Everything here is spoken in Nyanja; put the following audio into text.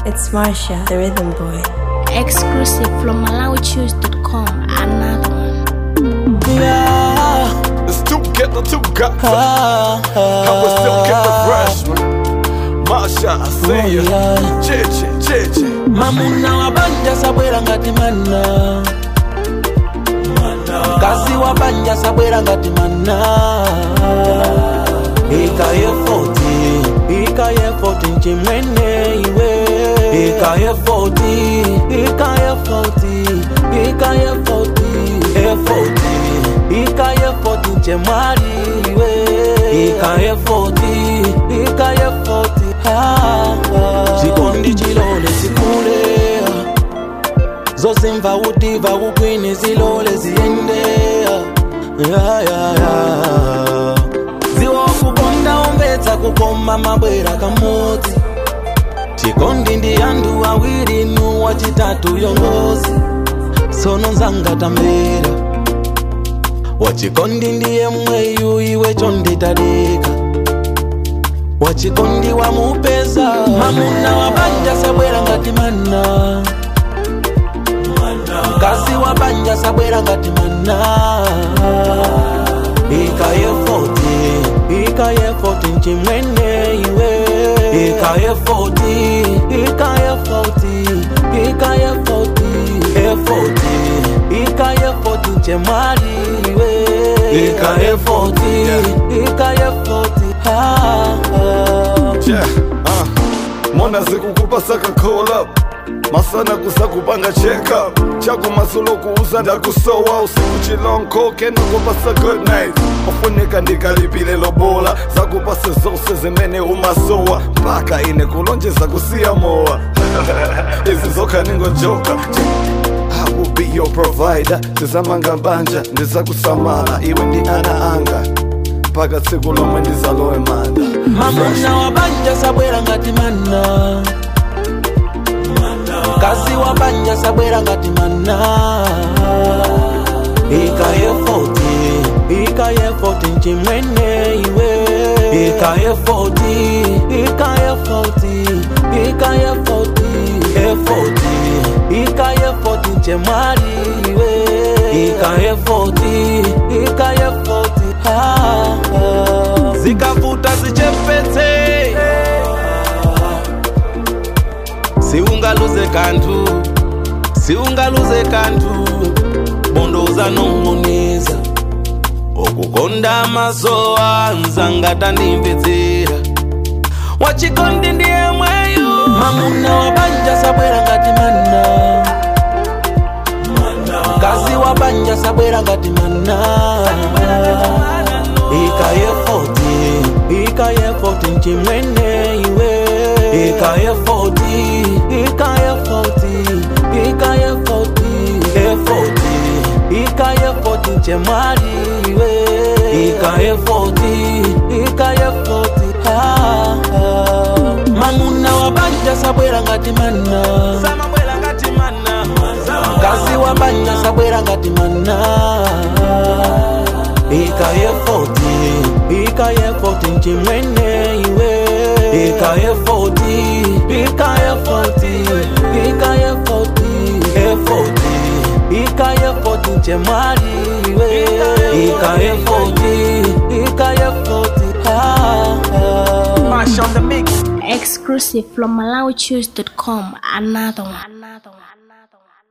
It's Marsha, the rhythm boy. Exclusive from MalawiChoose.com. Another one. Yeah, It's two get the two got ah, I was still get the freshman. Masha, I see you. yeah. Chichi, chichi. mamuna wabanja sabwera ngati mana kazi wabanja sabwera ngati mana ikaye 40 ikaye 40 nchimwene iwe ikaye 40 ikaye 40 ikaye 40 e 40 ikaye 40 nchemwali iwe ikaye 40 ikaye 40 ah, ah. chikondi chilole sikule zose mva utiva kukwini zilole ziyende ya, ya, ya. ziwa kukonda ombedza kukoma mabwera kamodzi chikondi ndi anthu awiri nu wachitatu yongozi sono nzangatambera wachikondi ndiye mweyu iwe chonditadeka wachikondi wamupeza mamuna wabanja sabwera ngati mana kazi wabanja sabwera ngati mana ikaye 40 ikaye 40 nchimwene iwe ikaye 40 ikaye 40 ikaye 40 e 40 ikaye 40 nchemwali iwe ikaye 40 ikaye 40 ah, ah. Yeah, uh. Mona zikukupa saka call up masana kusakupanga check up chako masulo kuuza ndakusowa usiku chilonko kenakupasa good night ofunika ndikalipile lobola zakupase zose zimene umasowa mpaka ine kulonjeza kusiya mowa izi zokha ningojoka I will be your provider ndizamanga banja ndizakusamala iwe ndi ana anga mpaka tsiku lomwe ndizalowe manda mamuna wabanja sabwera ngati mana kazi wabanja sabwera ngati mana ikaye 40 ikaye 40 nchimwene iwe ikaye 40 ikaye 40 ikaye 40 e 40 ikaye 40 nchemwali iwe ikaye 40 ikaye 40 ah, ah. zikavuta zichepetse siungaluze kanthu siungaluze kanthu bondo uzanong'oneza okukonda masowa nzangatandimvetsera wachikondi ndiye mweyo mamuna wabanja sabwera ngati mana kazi wabanja sabwera ngati mana ikaye 40 ikaye 40 nchimwene iwe ikaye 40 ikaye 40 ikaye 40 e 40 ikaye 40 nchemwali iwe ikaye 40 ikaye 40 ah, ah. mamuna wabanja sabwera ngati mana kazi wabanja sabwera ngati mana ikaye 40 ikaye 40 nchimwene iwe ikaye 40 ikaye 40 ikaye 40 e 40 ikaye 40 nchemwali iwe ikaye 40 ikaye 40 ah, ah. Mash on the mix. Exclusive from MalawiChoose.com. Another one. Another one. Another one.